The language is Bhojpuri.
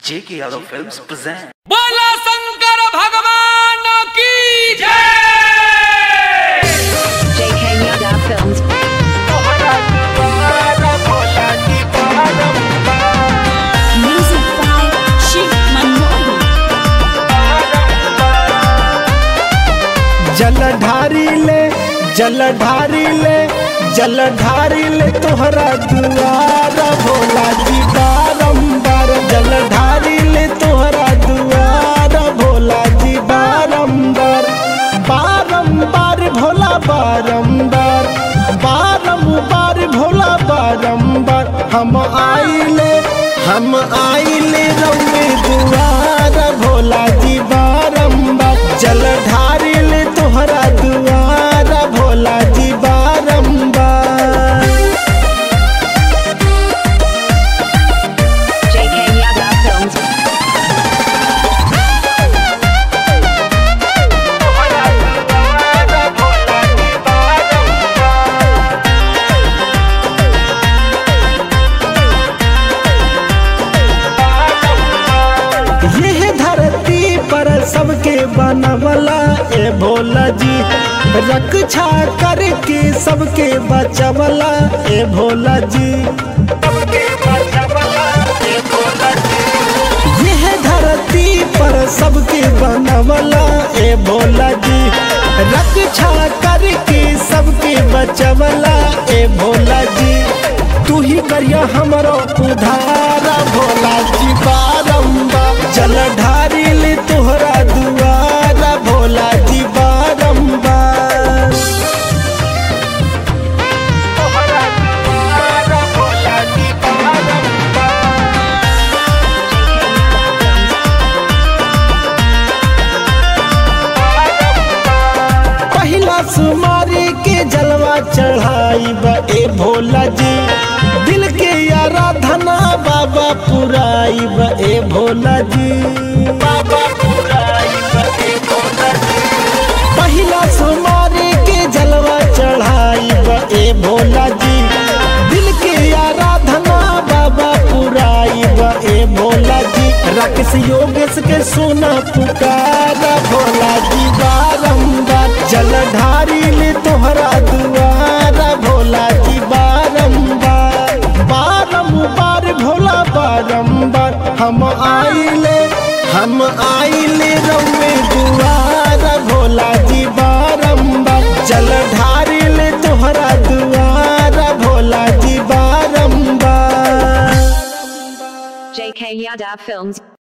J.K. Yadav Films present. बोला शंकर भगवान की जय JK Yada Films. Music by Shiv Manohar. जलधारी ले जलधारी ले जलधारी ले तोहरा दुआरा भोला जी बारंबार जलधारी ले तोहरा दुआरा भोला जी बारंबार बारंबार भोला बारंबार बारंबार भोला बारंबार हम आइले हम आइले रउए दुआरा भोला जी बारंबार जलधारी ले तोहरा दुआरा भोला जी बारंबार JK Yada Films. यह धरती पर सबके बनवला ए भोला जी रक्षा करके सबके बचवला ए भोला जी यह धरती पर सबके बनवला ए भोला जी रक्षा करके सबके बचवला ए भोला जी तू ही करिया हमरो उधारा भोला जी बारंबार जलधारी ले तोहरा दुआरा भोला जी बारंबार पहिला सुमारी के जलवा चढ़ाई बा ए भोला जी दिल के आराधना बाबा पुराई बा ए भोला जी बाबा पुराई बा ए भोला जी पहिला सुमारी के जलवा चढ़ाई बा ए भोला जी दिल के आराधना बाबा पुराई बा ए भोला जी राकेश योगेश के सोना पुकारा भोला जी बारंबार जलधारी ले तोहरा दुआरा भोला जी बारंबार बारंबार भोला बारंबार हम आइले हम आइले रउए दुआरा भोला जी बारंबार जलधारी ले तोहरा दुआरा भोला जी बारंबार JK Yada Films.